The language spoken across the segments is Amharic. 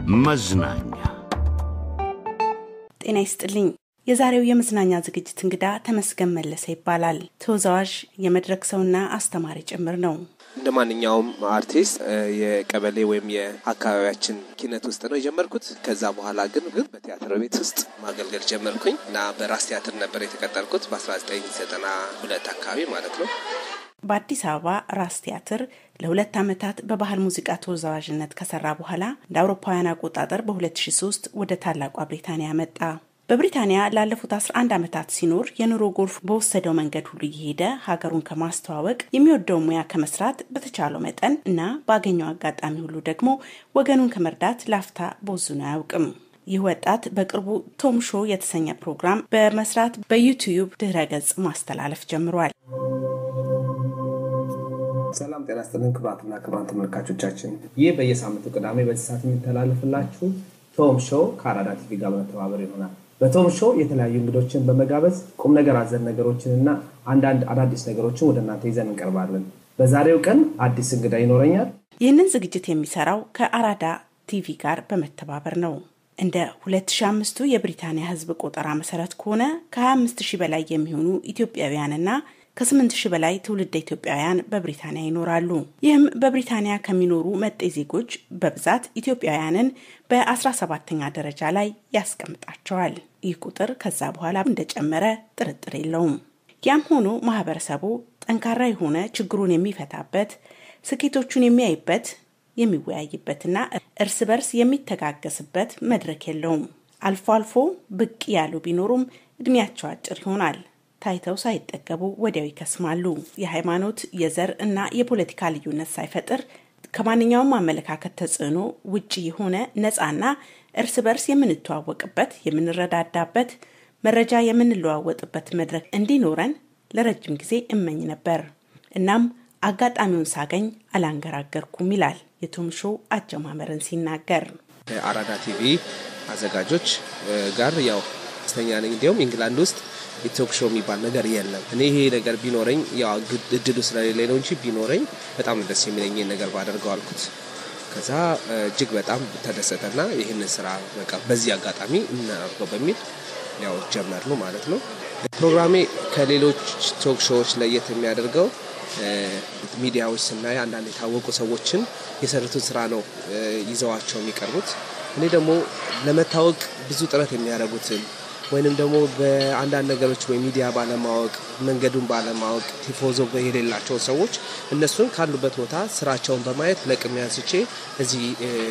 መዝናኛ ጤና ይስጥልኝ። የዛሬው የመዝናኛ ዝግጅት እንግዳ ተመስገን መለሰ ይባላል። ተወዛዋዥ፣ የመድረክ ሰውና አስተማሪ ጭምር ነው። እንደ ማንኛውም አርቲስት የቀበሌ ወይም የአካባቢያችን ኪነት ውስጥ ነው የጀመርኩት። ከዛ በኋላ ግን ግን በቲያትር ቤት ውስጥ ማገልገል ጀመርኩኝ እና በራስ ቲያትር ነበር የተቀጠርኩት በ1992 አካባቢ ማለት ነው። በአዲስ አበባ ራስ ቲያትር ለሁለት ዓመታት በባህል ሙዚቃ ተወዛዋዥነት ከሰራ በኋላ እንደ አውሮፓውያን አቆጣጠር በ2003 ወደ ታላቋ ብሪታንያ መጣ። በብሪታንያ ላለፉት 11 ዓመታት ሲኖር የኑሮ ጎርፍ በወሰደው መንገድ ሁሉ እየሄደ ሀገሩን ከማስተዋወቅ የሚወደው ሙያ ከመስራት በተቻለው መጠን እና ባገኘው አጋጣሚ ሁሉ ደግሞ ወገኑን ከመርዳት ላፍታ ቦዝኖ አያውቅም። ይህ ወጣት በቅርቡ ቶም ሾው የተሰኘ ፕሮግራም በመስራት በዩቲዩብ ድህረ ገጽ ማስተላለፍ ጀምሯል። ሰላም ጤና ይስጥልን ክቡራትና ክቡራን ተመልካቾቻችን፣ ይህ በየሳምንቱ ቅዳሜ በዚህ ሰዓት የሚተላለፍላችሁ ቶም ሾው ከአራዳ ቲቪ ጋር በመተባበር ይሆናል። በቶም ሾው የተለያዩ እንግዶችን በመጋበዝ ቁም ነገር አዘል ነገሮችን እና አንዳንድ አዳዲስ ነገሮችን ወደ እናንተ ይዘን እንቀርባለን። በዛሬው ቀን አዲስ እንግዳ ይኖረኛል። ይህንን ዝግጅት የሚሰራው ከአራዳ ቲቪ ጋር በመተባበር ነው። እንደ 2005ቱ የብሪታንያ ሕዝብ ቆጠራ መሰረት ከሆነ ከ25 ሺህ በላይ የሚሆኑ ኢትዮጵያውያንና ከ8 ሺህ በላይ ትውልደ ኢትዮጵያውያን በብሪታንያ ይኖራሉ። ይህም በብሪታንያ ከሚኖሩ መጤ ዜጎች በብዛት ኢትዮጵያውያንን በ17ኛ ደረጃ ላይ ያስቀምጣቸዋል። ይህ ቁጥር ከዛ በኋላ እንደጨመረ ጥርጥር የለውም። ያም ሆኖ ማህበረሰቡ ጠንካራ የሆነ ችግሩን የሚፈታበት፣ ስኬቶቹን የሚያይበት፣ የሚወያይበትና እርስ በርስ የሚተጋገስበት መድረክ የለውም። አልፎ አልፎ ብቅ ያሉ ቢኖሩም እድሜያቸው አጭር ይሆናል። ታይተው ሳይጠገቡ ወዲያው ይከስማሉ። የሃይማኖት፣ የዘር እና የፖለቲካ ልዩነት ሳይፈጥር ከማንኛውም አመለካከት ተጽዕኖ ውጭ የሆነ ነፃና እርስ በርስ የምንተዋወቅበት፣ የምንረዳዳበት፣ መረጃ የምንለዋወጥበት መድረክ እንዲኖረን ለረጅም ጊዜ እመኝ ነበር። እናም አጋጣሚውን ሳገኝ አላንገራገርኩም ይላል የቶም ሾው አጀማመርን ሲናገር። የአራዳ ቲቪ አዘጋጆች ጋር ያው ደስተኛ ነኝ። እንዲሁም ኢንግላንድ ውስጥ የቶክ ሾው የሚባል ነገር የለም። እኔ ይሄ ነገር ቢኖረኝ ያው እድሉ ስለሌለ ነው እንጂ ቢኖረኝ በጣም ደስ የሚለኝ ነገር ባደርገው አልኩት። ከዛ እጅግ በጣም ተደሰተና ይህንን ስራ በቃ በዚህ አጋጣሚ እናደርገው በሚል ያው ጀመር ነው ማለት ነው። ፕሮግራሜ ከሌሎች ቶክ ሾዎች ለየት የሚያደርገው ሚዲያዎች ስናይ አንዳንድ የታወቁ ሰዎችን የሰሩትን ስራ ነው ይዘዋቸው የሚቀርቡት። እኔ ደግሞ ለመታወቅ ብዙ ጥረት የሚያደርጉትን ወይንም ደግሞ በአንዳንድ ነገሮች ወይ ሚዲያ ባለማወቅ መንገዱን ባለማወቅ ቲፎዞ የሌላቸው ሰዎች እነሱን ካሉበት ቦታ ስራቸውን በማየት ለቅሜ አንስቼ እዚህ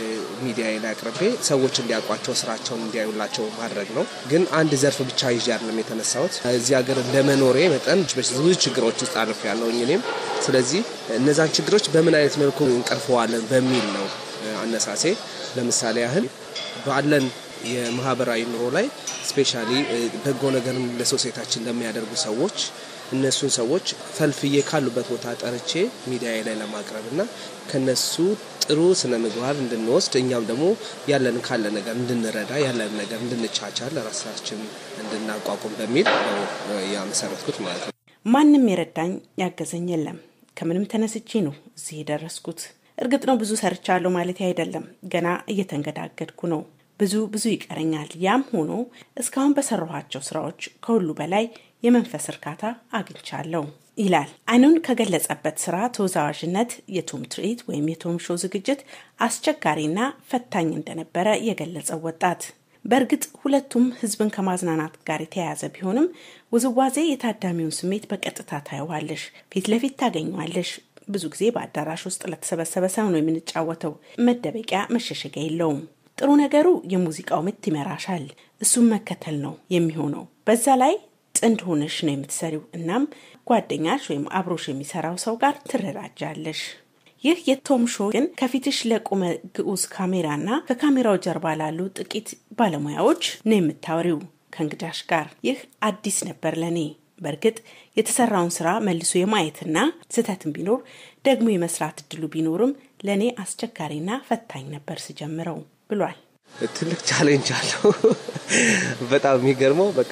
ሚዲያ ላይ አቅርቤ ሰዎች እንዲያውቋቸው ስራቸውን እንዲያዩላቸው ማድረግ ነው። ግን አንድ ዘርፍ ብቻ ይዤ አይደለም የተነሳሁት። እዚህ ሀገር እንደመኖሬ መጠን ብዙ ችግሮች ውስጥ አልፍ ያለውኝ እኔም። ስለዚህ እነዛን ችግሮች በምን አይነት መልኩ እንቀርፈዋለን በሚል ነው አነሳሴ። ለምሳሌ ያህል ባለን የማህበራዊ ኑሮ ላይ ስፔሻሊ በጎ ነገርን ለሶሴታችን ለሚያደርጉ ሰዎች እነሱን ሰዎች ፈልፍዬ ካሉበት ቦታ ጠርቼ ሚዲያ ላይ ለማቅረብ እና ከነሱ ጥሩ ስነ ምግባር እንድንወስድ እኛም ደግሞ ያለን ካለ ነገር እንድንረዳ ያለን ነገር እንድንቻቻል ራሳችን እንድናቋቁም በሚል ነው ያመሰረትኩት ማለት ነው። ማንም የረዳኝ ያገዘኝ የለም። ከምንም ተነስቼ ነው እዚህ የደረስኩት። እርግጥ ነው ብዙ ሰርቻለሁ ማለት አይደለም። ገና እየተንገዳገድኩ ነው። ብዙ ብዙ ይቀረኛል። ያም ሆኖ እስካሁን በሰራኋቸው ስራዎች ከሁሉ በላይ የመንፈስ እርካታ አግኝቻለሁ ይላል። አይኑን ከገለጸበት ስራ ተወዛዋዥነት የቶም ትርኢት ወይም የቶም ሾው ዝግጅት አስቸጋሪና ፈታኝ እንደነበረ የገለጸው ወጣት በእርግጥ ሁለቱም ህዝብን ከማዝናናት ጋር የተያያዘ ቢሆንም ውዝዋዜ የታዳሚውን ስሜት በቀጥታ ታየዋለሽ፣ ፊት ለፊት ታገኘዋለሽ። ብዙ ጊዜ በአዳራሽ ውስጥ ለተሰበሰበ ሰው ነው የምንጫወተው። መደበቂያ መሸሸጊያ የለውም። ጥሩ ነገሩ የሙዚቃው ምት ይመራሻል። እሱም መከተል ነው የሚሆነው። በዛ ላይ ጥንድ ሆነሽ ነው የምትሰሪው። እናም ጓደኛሽ ወይም አብሮሽ የሚሰራው ሰው ጋር ትረዳጃለሽ። ይህ የቶም ሾው ግን ከፊትሽ ለቆመ ግዑዝ ካሜራና ከካሜራው ጀርባ ላሉ ጥቂት ባለሙያዎች ነው የምታወሪው ከእንግዳሽ ጋር። ይህ አዲስ ነበር ለእኔ። በእርግጥ የተሰራውን ስራ መልሶ የማየትና ስህተትን ቢኖር ደግሞ የመስራት እድሉ ቢኖርም ለእኔ አስቸጋሪና ፈታኝ ነበር ስጀምረው ብሏል። ትልቅ ቻሌንጅ አለው። በጣም የሚገርመው በቃ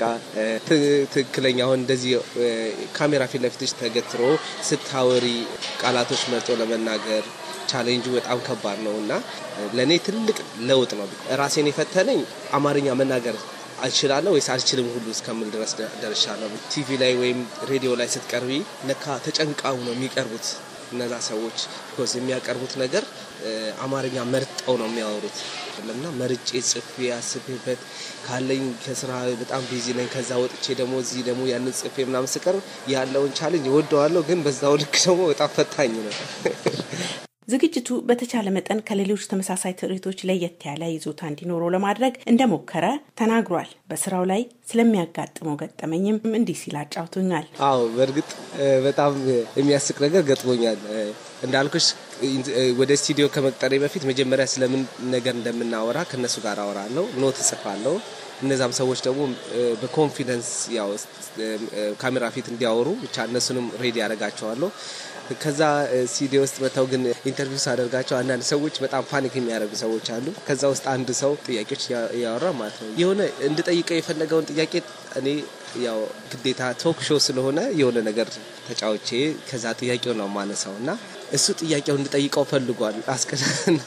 ትክክለኛ አሁን እንደዚህ ካሜራ ፊት ለፊትሽ ተገትሮ ስታወሪ ቃላቶች መርጦ ለመናገር ቻሌንጁ በጣም ከባድ ነው እና ለእኔ ትልቅ ለውጥ ነው። ራሴን የፈተነኝ አማርኛ መናገር አልችላለሁ ወይስ አልችልም ሁሉ እስከምል ድረስ ደርሻለሁ። ቲቪ ላይ ወይም ሬዲዮ ላይ ስትቀርቢ ለካ ተጨንቃው ነው የሚቀርቡት እነዛ ሰዎች ቢኮዝ የሚያቀርቡት ነገር አማርኛ መርጠው ነው የሚያወሩት እና መርጬ ጽፌ አስቤበት ካለኝ ከስራ በጣም ቢዚ ነኝ። ከዛ ወጥቼ ደግሞ እዚህ ደግሞ ያንን ጽፌ ምናምን ስቀርብ ያለውን ቻሌንጅ እወደዋለሁ፣ ግን በዛው ልክ ደግሞ በጣም ፈታኝ ነው። ዝግጅቱ በተቻለ መጠን ከሌሎች ተመሳሳይ ትርኢቶች ለየት ያለ ይዞታ እንዲኖረው ለማድረግ እንደሞከረ ተናግሯል። በስራው ላይ ስለሚያጋጥመው ገጠመኝም እንዲህ ሲል አጫውቶኛል። አዎ በእርግጥ በጣም የሚያስቅ ነገር ገጥሞኛል። እንዳልኩሽ ወደ ስቱዲዮ ከመቅጠሬ በፊት መጀመሪያ ስለምን ነገር እንደምናወራ ከእነሱ ጋር አወራለሁ፣ ኖት እጽፋለሁ። እነዛም ሰዎች ደግሞ በኮንፊደንስ ያው ካሜራ ፊት እንዲያወሩ ብቻ እነሱንም ሬዲ ያደርጋቸዋለሁ። ከዛ ስቱዲዮ ውስጥ መጥተው ግን ኢንተርቪው ሳደርጋቸው አንዳንድ ሰዎች በጣም ፓኒክ የሚያደርጉ ሰዎች አሉ። ከዛ ውስጥ አንድ ሰው ጥያቄዎች እያወራ ማለት ነው የሆነ እንድጠይቀው የፈለገውን ጥያቄ እኔ ያው ግዴታ ቶክ ሾው ስለሆነ የሆነ ነገር ተጫውቼ ከዛ ጥያቄው ነው ማነሳው እና እሱ ጥያቄው እንድጠይቀው ፈልጓል አስቀና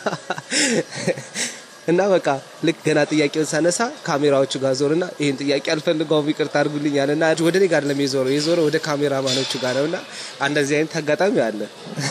እና በቃ ልክ ገና ጥያቄውን ሳነሳ ካሜራዎቹ ጋር ዞርና ይህን ጥያቄ አልፈልገውም ይቅርታ አድርጉልኝ አለና ወደ እኔ ጋር ለሚዞረው የዞረው ወደ ካሜራማኖቹ ጋር ነውና እንደዚህ አይነት አጋጣሚ አለ።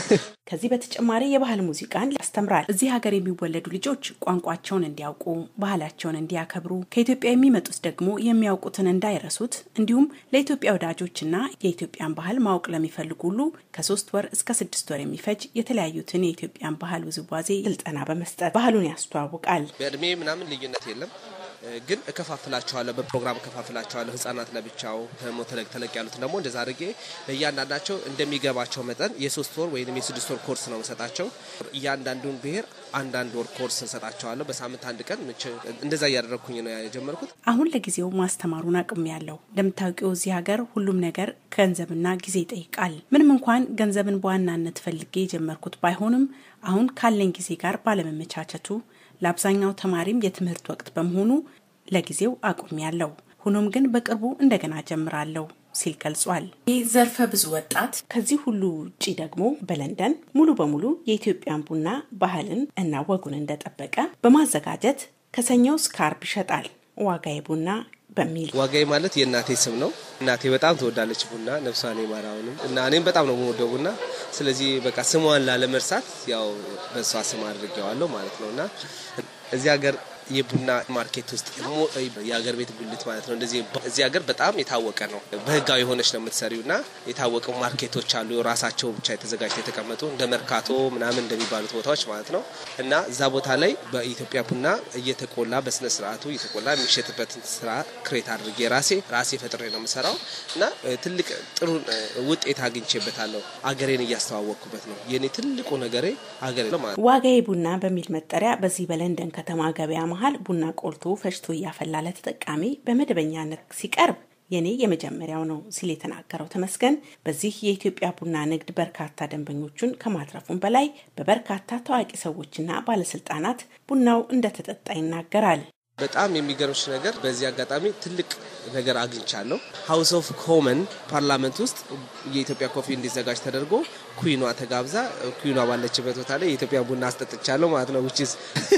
ከዚህ በተጨማሪ የባህል ሙዚቃን ያስተምራል። እዚህ ሀገር የሚወለዱ ልጆች ቋንቋቸውን እንዲያውቁ፣ ባህላቸውን እንዲያከብሩ፣ ከኢትዮጵያ የሚመጡት ደግሞ የሚያውቁትን እንዳይረሱት፣ እንዲሁም ለኢትዮጵያ ወዳጆችና የኢትዮጵያን ባህል ማወቅ ለሚፈልጉ ሁሉ ከሶስት ወር እስከ ስድስት ወር የሚፈጅ የተለያዩትን የኢትዮጵያን ባህል ውዝዋዜ ስልጠና በመስጠት ባህሉን ያስተዋውቃል። በእድሜ ምናምን ልዩነት የለም ግን እከፋፍላቸዋለሁ፣ በፕሮግራም እከፋፍላቸዋለሁ። ህጻናት ለብቻው ደግሞ ተለቅ ተለቅ ያሉትን ደግሞ እንደዛ አድርጌ ለእያንዳንዳቸው እንደሚገባቸው መጠን የሶስት ወር ወይም የስድስት ወር ኮርስ ነው ሰጣቸው። እያንዳንዱን ብሔር አንዳንድ ወር ኮርስ እንሰጣቸዋለሁ። በሳምንት አንድ ቀን እንደዛ እያደረግኩኝ ነው የጀመርኩት። አሁን ለጊዜው ማስተማሩን አቅም ያለው እንደምታውቂው እዚህ ሀገር ሁሉም ነገር ገንዘብና ጊዜ ይጠይቃል። ምንም እንኳን ገንዘብን በዋናነት ፈልጌ የጀመርኩት ባይሆንም አሁን ካለኝ ጊዜ ጋር ባለመመቻቸቱ ለአብዛኛው ተማሪም የትምህርት ወቅት በመሆኑ ለጊዜው አቁም ያለው ሆኖም ግን በቅርቡ እንደገና ጀምራለሁ ሲል ገልጿል። ይህ ዘርፈ ብዙ ወጣት ከዚህ ሁሉ ውጪ ደግሞ በለንደን ሙሉ በሙሉ የኢትዮጵያን ቡና ባህልን እና ወጉን እንደጠበቀ በማዘጋጀት ከሰኞ እስከ አርብ ይሸጣል። ዋጋዬ ቡና በሚል ዋጋዬ ማለት የእናቴ ስም ነው። እናቴ በጣም ትወዳለች ቡና ነፍሷን ይማራውንም እና እኔም በጣም ነው የምወደው ቡና። ስለዚህ በቃ ስሟን ላለመርሳት ያው በእሷ ስም አድርጌዋለሁ ማለት ነው እና እዚህ ሀገር የቡና ማርኬት ውስጥ ደግሞ የሀገር ቤት ጉልት ማለት ነው። እንደዚህ እዚህ ሀገር በጣም የታወቀ ነው። በህጋዊ የሆነች ነው የምትሰሪው እና የታወቁ ማርኬቶች አሉ ራሳቸው ብቻ የተዘጋጅተው የተቀመጡ እንደ መርካቶ ምናምን እንደሚባሉት ቦታዎች ማለት ነው እና እዛ ቦታ ላይ በኢትዮጵያ ቡና እየተቆላ በስነ ስርዓቱ እየተቆላ የሚሸጥበትን ስራ ክሬት አድርጌ ራሴ ራሴ ፈጥሬ ነው የምሰራው እና ትልቅ ጥሩ ውጤት አግኝቼበታለሁ። አገሬን እያስተዋወቅኩበት ነው። የኔ ትልቁ ነገሬ አገሬ ነው ማለት ዋጋዬ ቡና በሚል መጠሪያ በዚህ በለንደን ከተማ ገበያ መሀል ቡና ቆልቶ ፈጭቶ እያፈላ ለተጠቃሚ በመደበኛነት ሲቀርብ የኔ የመጀመሪያው ነው ሲል የተናገረው ተመስገን በዚህ የኢትዮጵያ ቡና ንግድ በርካታ ደንበኞቹን ከማትረፉም በላይ በበርካታ ታዋቂ ሰዎችና ባለስልጣናት ቡናው እንደተጠጣ ይናገራል። በጣም የሚገርምሽ ነገር በዚህ አጋጣሚ ትልቅ ነገር አግኝቻለሁ። ሀውስ ኦፍ ኮመን ፓርላመንት ውስጥ የኢትዮጵያ ኮፊ እንዲዘጋጅ ተደርጎ ኩዊኗ ተጋብዛ ኩዊኗ ባለችበት ቦታ ላይ የኢትዮጵያ ቡና አስጠጥቻለሁ ማለት ነው ውችዝ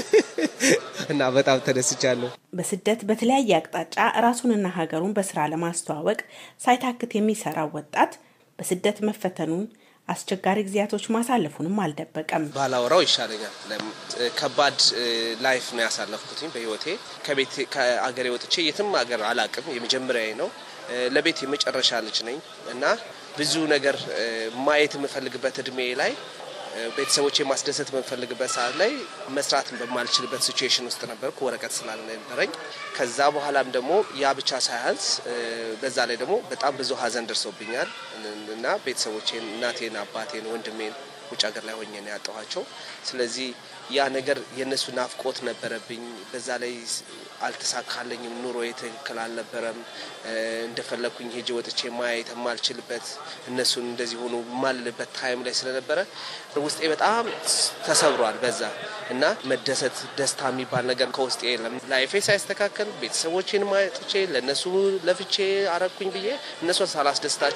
እና በጣም ተደስቻለሁ። በስደት በተለያየ አቅጣጫ ራሱንና ሀገሩን በስራ ለማስተዋወቅ ሳይታክት የሚሰራው ወጣት በስደት መፈተኑን አስቸጋሪ ጊዜያቶች ማሳለፉንም አልደበቀም። ባላወራው ይሻለኛል። ከባድ ላይፍ ነው ያሳለፍኩትኝ በህይወቴ። ከቤት ከአገሬ ወጥቼ የትም ሀገር አላቅም። የመጀመሪያዬ ነው። ለቤት የመጨረሻ ልጅ ነኝ እና ብዙ ነገር ማየት የምፈልግበት እድሜ ላይ ቤተሰቦች ማስደሰት በምፈልግበት ሰዓት ላይ መስራት በማልችልበት ሲቹዌሽን ውስጥ ነበርኩ፣ ወረቀት ስላልነበረኝ። ከዛ በኋላም ደግሞ ያ ብቻ ሳያንስ በዛ ላይ ደግሞ በጣም ብዙ ሀዘን ደርሶብኛል እና ቤተሰቦቼን፣ እናቴን፣ አባቴን፣ ወንድሜን ውጭ ሀገር ላይ ሆኜ ነው ያጣኋቸው። ስለዚህ ያ ነገር የእነሱ ናፍቆት ነበረብኝ። በዛ ላይ አልተሳካለኝም። ኑሮ ትክክል አልነበረም። እንደፈለግኩኝ ሄጄ ወጥቼ ማየት የማልችልበት እነሱን እንደዚህ ሆኑ የማልልበት ታይም ላይ ስለነበረ ውስጤ በጣም ተሰብሯል። በዛ እና መደሰት ደስታ የሚባል ነገር ከውስጤ የለም። ላይፌ ሳይስተካከል ቤተሰቦቼን ማየጥቼ ለእነሱ ለፍቼ አረግኩኝ ብዬ እነሱን ሳላስደስታቸው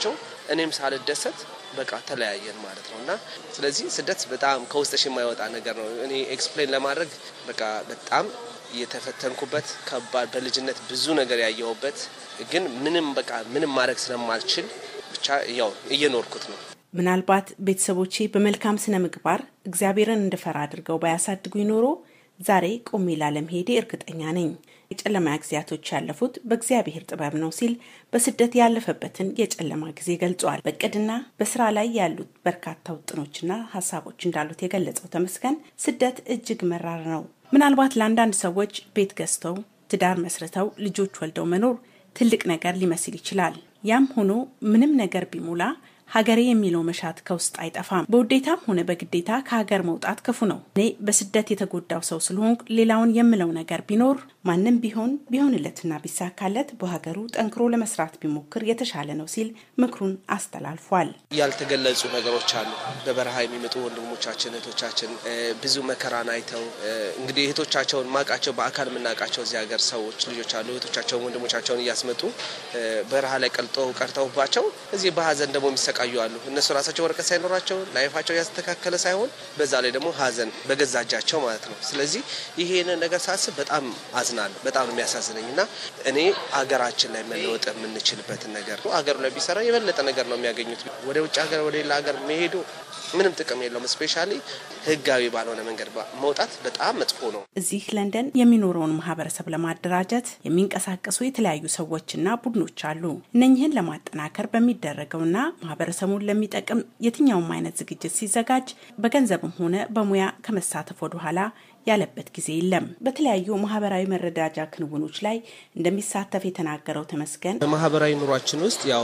እኔም ሳልደሰት በቃ ተለያየን ማለት ነው እና ስለዚህ ስደት በጣም ከውስጥሽ የማይወጣ ነገር ነው። እኔ ኤክስፕሌን ለማድረግ በቃ በጣም የተፈተንኩበት ከባድ በልጅነት ብዙ ነገር ያየሁበት ግን ምንም በቃ ምንም ማድረግ ስለማልችል ብቻ ያው እየኖርኩት ነው። ምናልባት ቤተሰቦቼ በመልካም ስነ ምግባር እግዚአብሔርን እንድፈራ አድርገው ባያሳድጉኝ ኖሮ ዛሬ ቆሜ ላለመሄዴ እርግጠኛ ነኝ። የጨለማ ጊዜያቶች ያለፉት በእግዚአብሔር ጥበብ ነው ሲል በስደት ያለፈበትን የጨለማ ጊዜ ገልጿል። በእቅድና በስራ ላይ ያሉት በርካታ ውጥኖችና ሀሳቦች እንዳሉት የገለጸው ተመስገን ስደት እጅግ መራር ነው። ምናልባት ለአንዳንድ ሰዎች ቤት ገዝተው ትዳር መስርተው ልጆች ወልደው መኖር ትልቅ ነገር ሊመስል ይችላል። ያም ሆኖ ምንም ነገር ቢሞላ ሀገሬ የሚለው መሻት ከውስጥ አይጠፋም። በውዴታም ሆነ በግዴታ ከሀገር መውጣት ክፉ ነው። እኔ በስደት የተጎዳው ሰው ስለሆንኩ ሌላውን የምለው ነገር ቢኖር ማንም ቢሆን ቢሆንለትና ቢሳካለት በሀገሩ ጠንክሮ ለመስራት ቢሞክር የተሻለ ነው ሲል ምክሩን አስተላልፏል። ያልተገለጹ ነገሮች አሉ። በበረሃ የሚመጡ ወንድሞቻችን እህቶቻችን ብዙ መከራን አይተው እንግዲህ እህቶቻቸውን ማቃቸው በአካል የምናውቃቸው እዚህ ሀገር ሰዎች ልጆች አሉ። እህቶቻቸውን ወንድሞቻቸውን እያስመጡ በረሃ ላይ ቀልጦ ቀርተውባቸው እዚህ በሀዘን ደግሞ የሚሰቃዩ አሉ። እነሱ ራሳቸው ወረቀት ሳይኖራቸው ላይፋቸው ያስተካከለ ሳይሆን በዛ ላይ ደግሞ ሀዘን በገዛ እጃቸው ማለት ነው። ስለዚህ ይሄንን ነገር ሳስብ በጣም አዝናለሁ። በጣም ነው የሚያሳዝነኝ እና እኔ ሀገራችን ላይ መለወጥ የምንችልበትን ነገር ሀገሩ ላይ ቢሰራ የበለጠ ነገር ነው የሚያገኙት። ወደ ውጭ ሀገር ወደ ሌላ ሀገር መሄዱ ምንም ጥቅም የለውም። ስፔሻሊ ህጋዊ ባልሆነ መንገድ መውጣት በጣም መጥፎ ነው። እዚህ ለንደን የሚኖረውን ማህበረሰብ ለማደራጀት የሚንቀሳቀሱ የተለያዩ ሰዎችና ቡድኖች አሉ። እነኝህን ለማጠናከር በሚደረገውና ማህበረሰቡን ለሚጠቅም የትኛውም አይነት ዝግጅት ሲዘጋጅ በገንዘብም ሆነ በሙያ ከመሳተፍ ወደኋላ ያለበት ጊዜ የለም። በተለያዩ ማህበራዊ መረዳጃ ክንውኖች ላይ እንደሚሳተፍ የተናገረው ተመስገን በማህበራዊ ኑሯችን ውስጥ ያው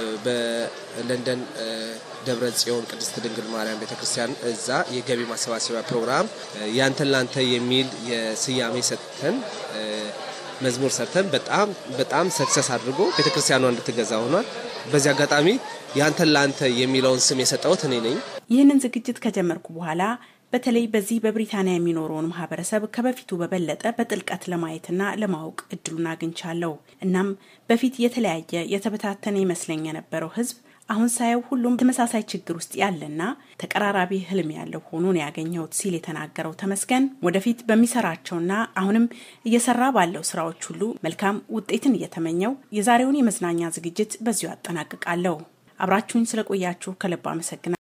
በለንደን ደብረ ጽዮን ቅድስት ድንግል ማርያም ቤተክርስቲያን እዛ የገቢ ማሰባሰቢያ ፕሮግራም ያንተን ላንተ የሚል የስያሜ ሰጥተን መዝሙር ሰርተን በጣም በጣም ሰክሰስ አድርጎ ቤተክርስቲያኗ እንድትገዛ ሆኗል። በዚህ አጋጣሚ ያንተን ላንተ የሚለውን ስም የሰጠሁት እኔ ነኝ። ይህንን ዝግጅት ከጀመርኩ በኋላ በተለይ በዚህ በብሪታንያ የሚኖረውን ማህበረሰብ ከበፊቱ በበለጠ በጥልቀት ለማየትና ለማወቅ እድሉን አግኝቻለሁ። እናም በፊት የተለያየ የተበታተነ ይመስለኝ የነበረው ህዝብ አሁን ሳየው ሁሉም ተመሳሳይ ችግር ውስጥ ያለና ተቀራራቢ ህልም ያለው ሆኖ ነው ያገኘሁት ሲል የተናገረው ተመስገን ወደፊት በሚሰራቸውና አሁንም እየሰራ ባለው ስራዎች ሁሉ መልካም ውጤትን እየተመኘው የዛሬውን የመዝናኛ ዝግጅት በዚሁ አጠናቅቃለሁ። አብራችሁኝ ስለቆያችሁ ከልብ አመሰግናለሁ።